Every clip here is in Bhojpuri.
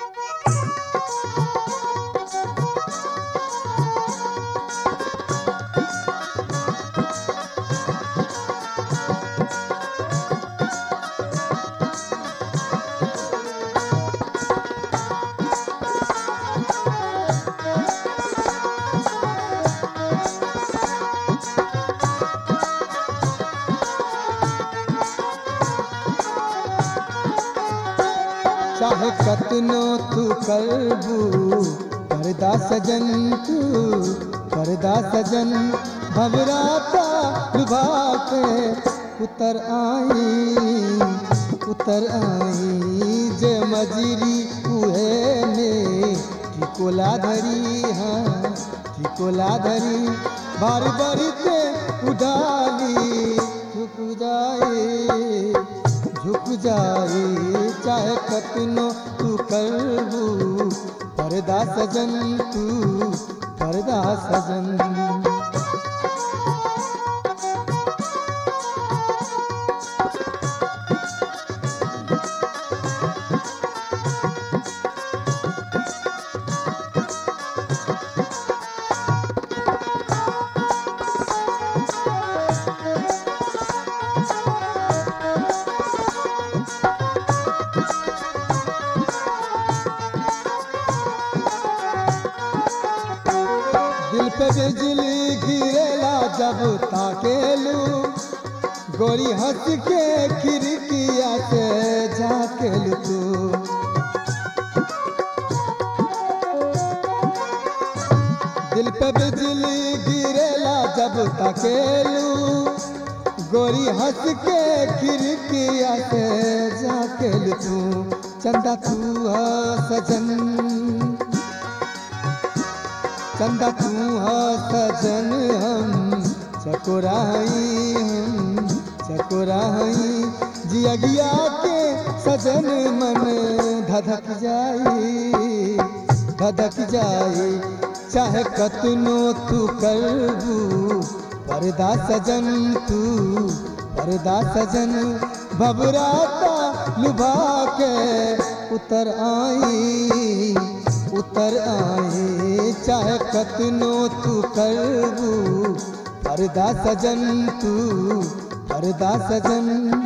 चाहे कतनो तू करबू करदा सजन तू करदा सजन भवराता लुभा के उतर आई उतर आई जे मजरी उहे में ठिकोला धरी हाँ ठिकोला धरी बार बारी ते उडाली झुक जाए झुक जाए चाहे कतनो तू करबू परदा सजन तू परदा सजन दिल पे बिजली गिरेला जब ताकेलू गोरी हंस के खिड़किया से झाकेलू तू दिल पे बिजली गिरेला जब ताकेलू गोरी हंस के खिड़किया से झाकेलू तू चंदा तू है सजन चंदा तू हा सजन हम चकोराई हम चकोराई जियगिया के सजन मन धधक जाई धधक जाई चाहे कतनो तू करबू परदा सजन तू परदा सजन भबराता लुभा के उतर आई उतर आए चाहे कतनो तू करबू परदा सजन तू परदा सजन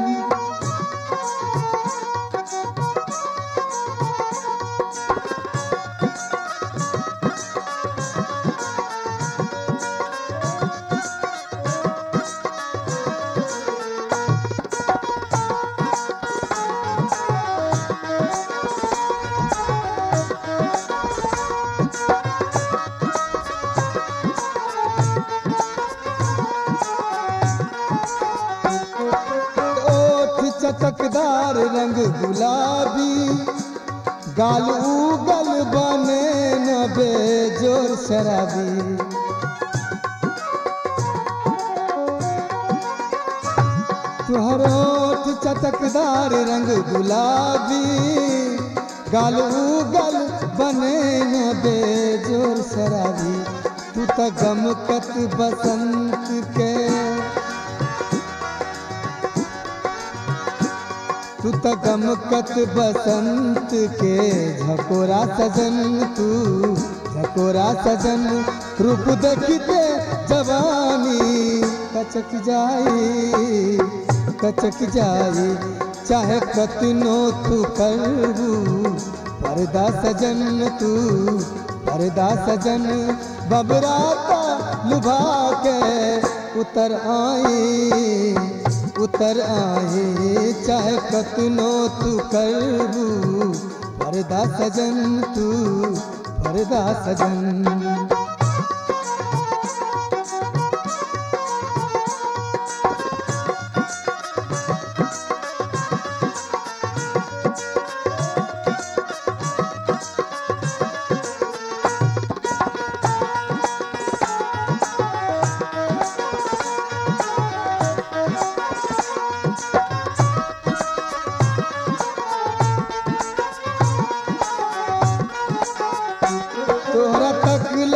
ओठ चटकदार रंग गुलाबी गाल उगल बने न बेजोर शराबी तुहर ओठ चटकदार रंग गुलाबी गाल उगल बने न बेजोर शराबी तू त गमकत बसंत के तू त गमकत बसंत के झकोरा सजन तू झकोरा सजन रूप देखते जवानी कचक जाई कचक जाई चाहे कतनो तू करबू परदा सजन तू परदा सजन बबराता लुभा के उतर आई उतर आए चाहे कतनो तू करबू परदा सजन तू परदा सजन तोहरा तकल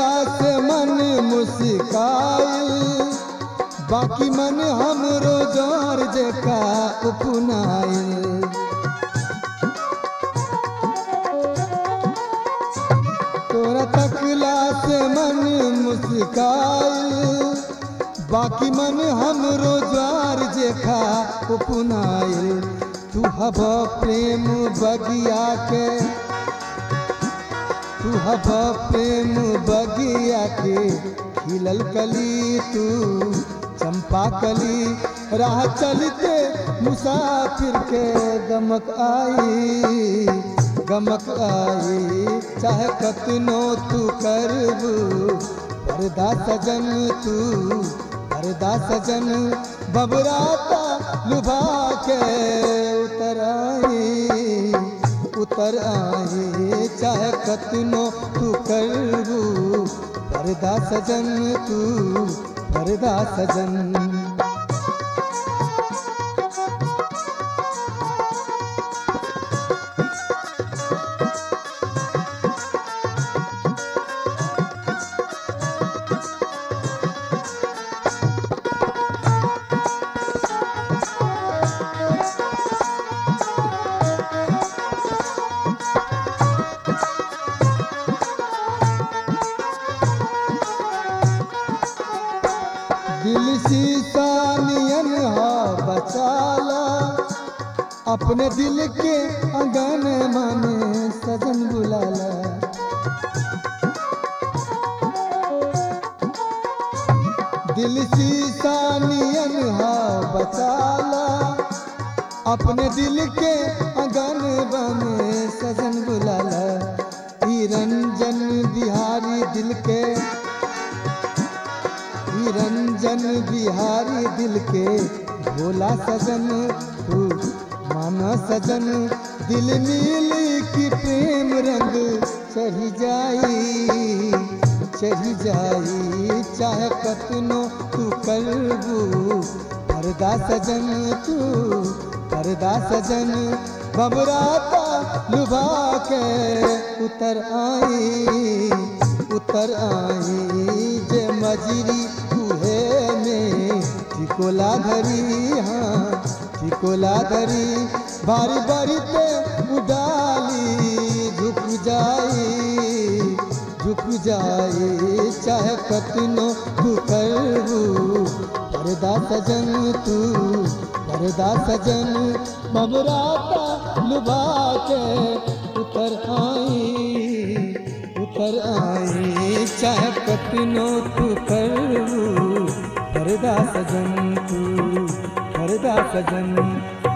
तोरा तकला से मन मुस्काइल बाकी मन हमरो ज्वार जेखा उपनाइल तू हब प्रेम बगिया के तू हब प्रेम बगिया के खिलल कली तू चंपा कली राह चलते मुसाफिर के गमक आई गमक आई चाहे कतनो तू करबू परदा सजन तू परदा सजन बबराता लुभा के उतर आई उतर आई चाहे कतनो तू करबू परदा सजन तू परदा सजन दिल शीशा नियन हा बचाला अपने दिल के अगन माने सजन बुलाला दिल शीशा नियन हा बचाला अपने दिल के अगन बने सजन बुलाला ई रंजन बिहारी दिल के ई रंजन बिहारी दिल के भोला सजन तू माना सजन दिल नीली की प्रेम रंग चढ़ी जाई चढ़ी जाई चाहे कतनो तू करबू परदा सजन तू परदा सजन बबराता लुभा के उतर आई उतर आई जे मजरी उहे में टिकोला धरी हाँ टिकोला धरी बारी बारी पे उडाली झुक जाई झुक जाई चाहे कतनो तू करबू परदा सजन तू परदा सजन बबराता लुभा के उतर आई उतर आई चाहे कतनो तू करबू परदा सजन तू परदा सजन